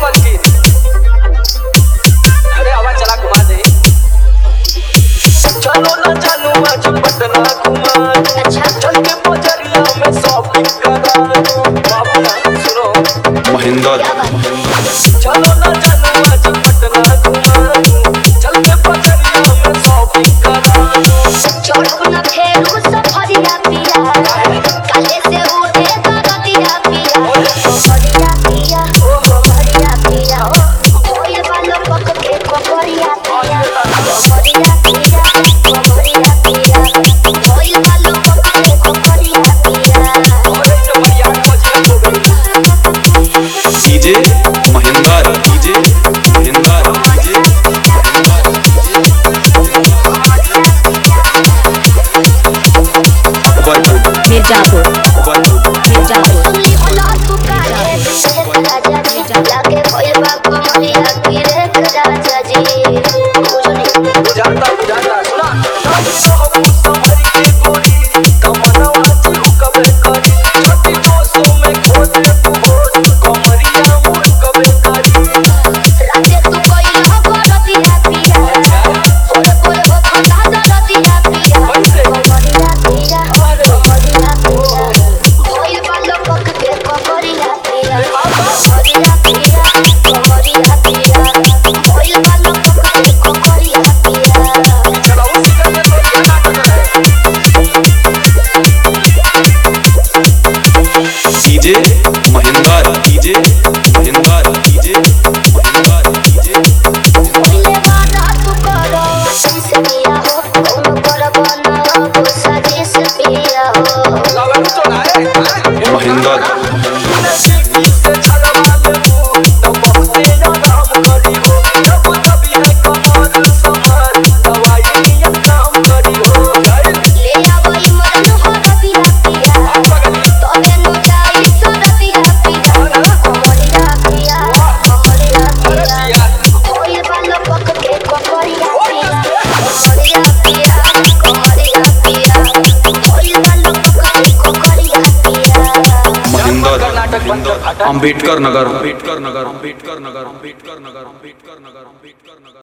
मलकिन अरे आवाज चला घुमा दे चलो ना जानू आज पटना घुमा दे चल के बजरिया में शॉपिंग करा दो बाबा सुनो महेंद्र चलो ना जानू आज पटना घुमा दो चल के बजरिया में शॉपिंग करा दो चढ़ुन फेरू सफरिया पिया काले से उड़े दरदिया पिया सफरिया पिया ओ सफरिया पिया होइल बालो पक के कोकरिया पिया सफरिया पिया सफरिया पिया होइल बालो पक के कोकरिया पिया अरे तो बढ़िया खोज हो गई DJ Mahendra DJ Mahendra DJ Akbarpur Mirzapur Akbarpur Mirzapur सुनली होला पुकारे राजा जी जाके होइल बा कमरिया गिरे राजा जी बुझनी बुझाता बुझाता सुना नाम तो हम संभरी के गोरी तमन्ना तू कबे करी छोटी दोस्तों में खोज तू होश कमरिया मुड़ कबे करी राते तू कोई हो गलतिया पिया पोरे पोरे हो खंडा गलतिया पिया कैसे? कमरिया पिया कमरिया पिया होइल बालो पक के कमरिया पिया कमरिया पिया कमरिया पिया होइल बालो पक के कमरिया पिया चला उसी का तो ये नाटक है DJ Mahendra DJ Mahendra DJ Mahendra DJ होइले वाला तू करो से पिया हो कोनो करबो ना हो सजे से पिया हो लगन तो ना है महेंद्र नसीबी से छलवा ले वो तो बहुते आराम करी हो जब तभी है कमाल संभाल दवाई नियत काम करी हो गए ले आवई मरन हो रतिया पिया तोरे नो जाई सरतिया पिया कमरिया पिया कमरिया पिया होइल बालो पक के कमरिया पिया कमरिया पिया कमरिया पिया होइल बालो पक के कमरिया पिया महेंद्र नाटक बंद कर, हटा। अंबेडकर नगर अंबेडकर नगर अंबेडकर नगर अंबेडकर नगर अंबेडकर नगर अंबेडकर नगर